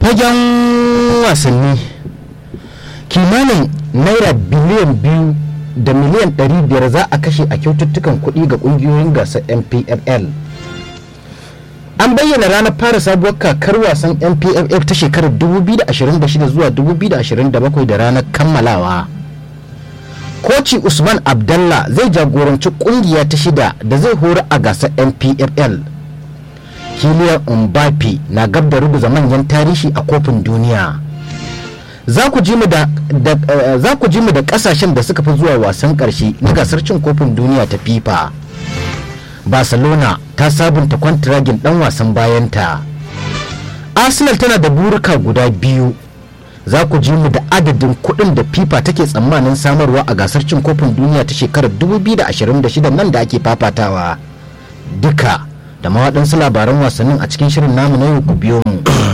fagen wasanni kimanin naira biliyan biyu da miliyan 500 za a kashe a kyaututtukan kuɗi ga ƙungiyoyin gasar mpfl an bayyana ranar fara sabuwar kakar wasan mpff ta shekarar 2026 zuwa 2027 da ranar kammalawa koci usman abdallah zai jagoranci kungiya ta shida da zai hori a gasar mpfl hiliyar mbappe na gab da rubuza manyan tarihi a kofin duniya za ku ji mu da kasashen da suka fi zuwa wasan karshe na gasar cin kofin duniya ta fifa barcelona ta sabunta kwantiragin dan wasan bayanta arsenal tana da burika guda biyu za ku ji mu da adadin kuɗin da fifa take tsammanin samarwa a gasar cin kofin duniya ta shekarar 2026 nan da ake fafatawa duka da mawaɗansu labaran wasannin a cikin shirin namu na yau ku biyo mu